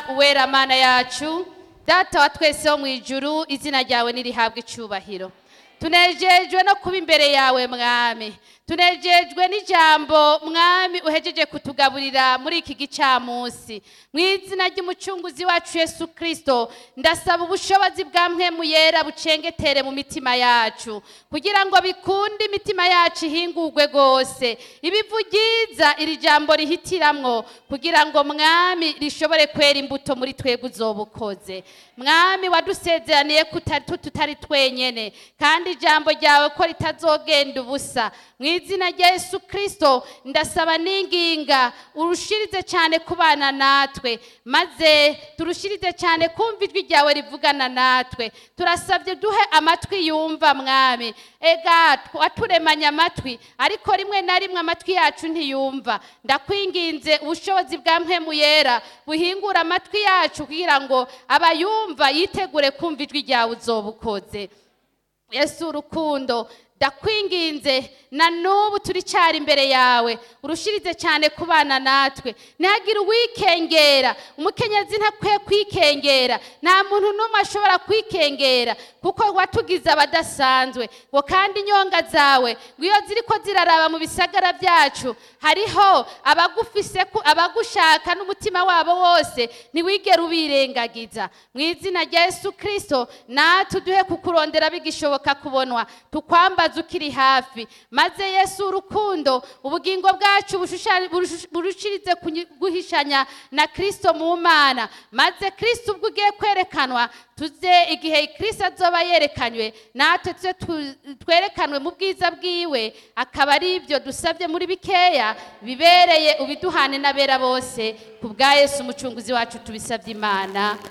uwera mana yacu data wa twese wo mu ijuru izina ryawe nirihabwe icyubahiro tunejejwe no kuba imbere yawe mwami tunejejwe n'ijambo mwami uhejeje kutugaburira muri iki gicamunsi mu izina ry'umucunguzi wacu yesu kirisito ndasaba ubushobozi bwa mpwemu yera bucengetere mu mitima yacu kugira ngo bikunde imitima yacu ihingurwe rwose ibivu ryiza iri jambo rihitiramwo kugira ngo mwami rishobore kwera imbuto muri twebwe uzoba ukoze mwami wadusezeraniye ko utari- tutari twenyene kandi ijambo ryawe ko ritazogenda ubusa mu izina rya yesu kirisito ndasaba n'inginga urushirize cyane kubana natwe maze turushirize cyane kumva ijwi ryawe rivugana natwe turasabye duhe amatwi yumva mwami ega waturemanye amatwi ariko rimwe na rimwe amatwi yacu ntiyumva ndakwinginze ubushobozi bwa mpemu yera buhingura amatwi yacu kugira ngo abayumva yitegure kumva ijwi ryawe uzoba ukoze yesu urukundo ndakwinginze na n'ubu turicyari imbere yawe urushirize cyane kubana natwe ntihagire uwikengera umukenyezi ntakwiye kwikengera nta muntu n'umwe ashobora kwikengera kuko watugize abadasanzwe ngo kandi inyonga zawe ngo iyo ziri ko ziraraba mu bisagara byacu hariho abagufise ku- abagushaka n'umutima wabo wose ntiwigere ubirengagiza mu izina rya yesu kirisito natwe uduhe kukurondera bigishoboka kubonwa tukwambaze ukiri hafi maze yesu urukundo ubugingo bwacu bushushanye- burushu- burushirize kunyi- guhishanya na kirisito mu mana maze kirisito ubwo ugiye kwerekanwa tuze igihe kirisito azoba yerekanywe natwe tuze tu- twerekanwe mu bwiza bwiwe akaba ari ibyo dusabye muri bikeya bibereye ubiduhane n'abera bose ku bwa yesu umucunguzi wacu tubisabye imana